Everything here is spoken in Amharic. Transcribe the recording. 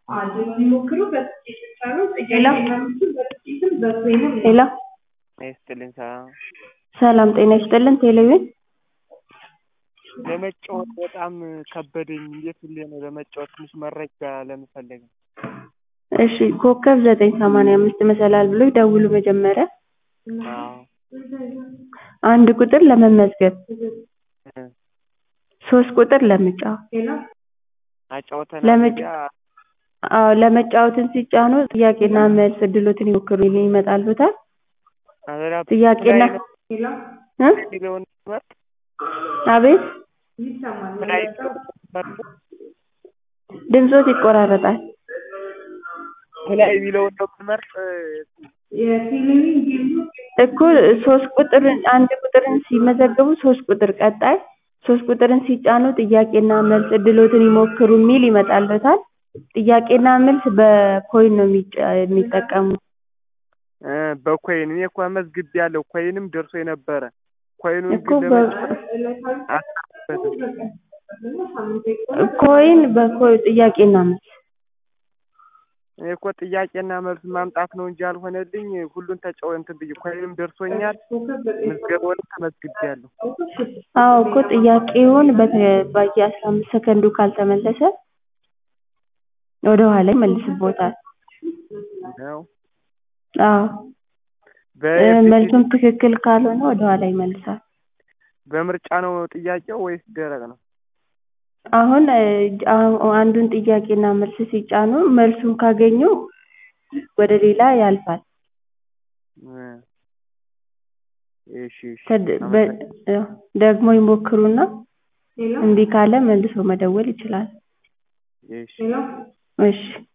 ሄሎ ይስጥልኝ ሰላም ሰላም ጤና ይስጥልን ቴሌቪዥን ለመጫወት በጣም ከበደኝ እንዴት ብዬ ነው ለመጫወት ትንሽ መረጃ ለመፈለግ ነው እሺ ኮከብ ዘጠኝ ሰማንያ አምስት መሰላል ብለው ይደውሉ መጀመሪያ አዎ አንድ ቁጥር ለመመዝገብ እ ሶስት ቁጥር ለመጫወት አጫውተን ለመጫ አዎ ለመጫወትን ሲጫኑ ጥያቄና መልስ እድሎትን ይሞክሩ የሚል ይመጣልዎታል ጥያቄና እ የሚለውን መርጥ አቤት ላይ ድምጾት ይቆራረጣል ላይ የሚለውን ነው የምንመርጥ እኮ ሶስት ቁጥርን አንድ ቁጥርን ሲመዘገቡ ሶስት ቁጥር ቀጣይ ሶስት ቁጥርን ሲጫኑ ጥያቄና መልስ እድሎትን ይሞክሩ የሚል ይመጣልዎታል ጥያቄና መልስ በኮይን ነው የሚጫ- የሚጠቀሙት እ በኮይን እኔ እኮ መዝግቤያለሁ ኮይንም ደርሶኝ ነበረ ኮይኑን እኮ ግን በ- ለመጫወት አልቻልኩበትም ኮይን በኮይ ጥያቄና መልስ እኔ እኮ ጥያቄና መልስ ማምጣት ነው እንጂ ያልሆነልኝ ሁሉን ተጫው እንትን ብዬ ኮይንም ደርሶኛል ምዝገባውንም ተመዝግቤያለሁ አዎ እኮ ጥያቄውን በተ- በየአስራ አምስት ሰከንዱ ካልተመለሰ ወደ ኋላ ይመልስብዎታል ነው አዎ እ መልሱም ትክክል ካልሆነ ወደ ኋላ ይመልሳል በምርጫ ነው ጥያቄው ወይስ ደረቅ ነው አሁን እ አሁ- አንዱን ጥያቄና መልስ ሲጫኑ መልሱን ካገኙ ወደ ሌላ ያልፋል እ እሺ እሺ ከድ- በ- እ ደግሞ ይሞክሩና እምቢ ካለ መልሶ መደወል ይችላል እሺ እሺ